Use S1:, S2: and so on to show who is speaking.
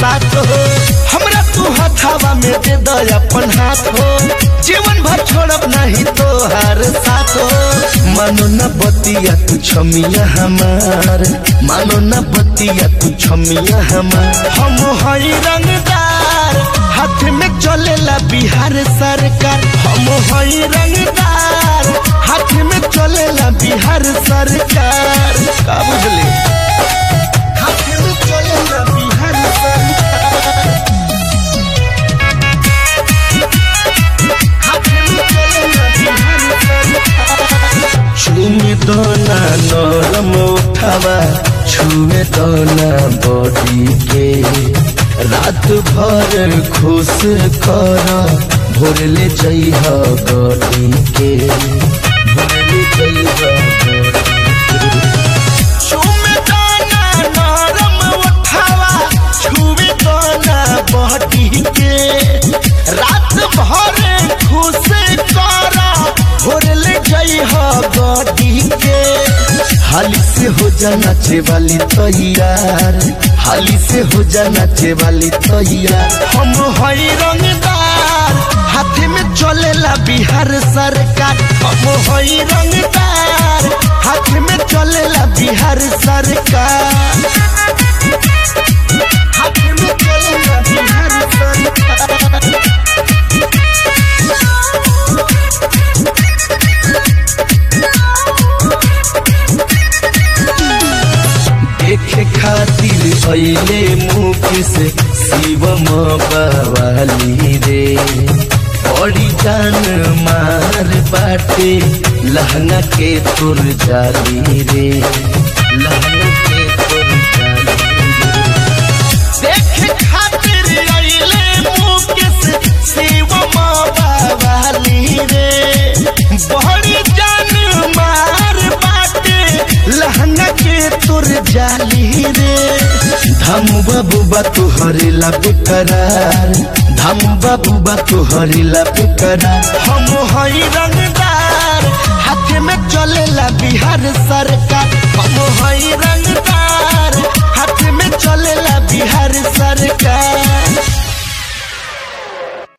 S1: साथ हो हमरा तू हथावा में दे दो अपन हाथ हो जीवन भर छोड़ब नहीं तो हर साथ हो मानो न बतिया तू छमिया हमार मानो न बतिया तू छमिया हमार हम हई रंगदार हाथ में चलेला बिहार सरकार हम हई रंगदार हाथ में चलेला बिहार सरकार का बुझले हाथ में चलेला बिहार सरकार हाथ में चलेला बिहार सरकार छुमे दोना नरम उठावा छुमे दोना बॉडी के रात भर खुश कर भोरले जइह गडी के भोरले जइह छुमे दोना नरम उठावा छुमे दोना बॉडी के रात भर खुश कर भोरले जइह गडी के हाली से हो जा नाचे वाली तैयार हाली से हो जा नाचे वाली तैयार हम हई रंगदार हाथ में चलेला बिहार सरकार हम हई रंगदार हाथ में चलेला बिहार सरकार हाथ में चलेला बिहार सरकार देखे खातिर अइले मुकेश शिवम बवाली रे बड़ी जान मार बाटे लहंगा के तुर जाली रे लहंगा के तुर जाली रे देखे खातिर अइले मुकेश शिवम बवाली रे बड़ी जान मार बाटे लहंगा के तोर जाली रे धम बाबू बा तुहरे ला बेकरार धम बाबू बा तुहरे ला बेकरार हम हई रंगदार हाथ में चलेला बिहार सरकार हम हई रंगदार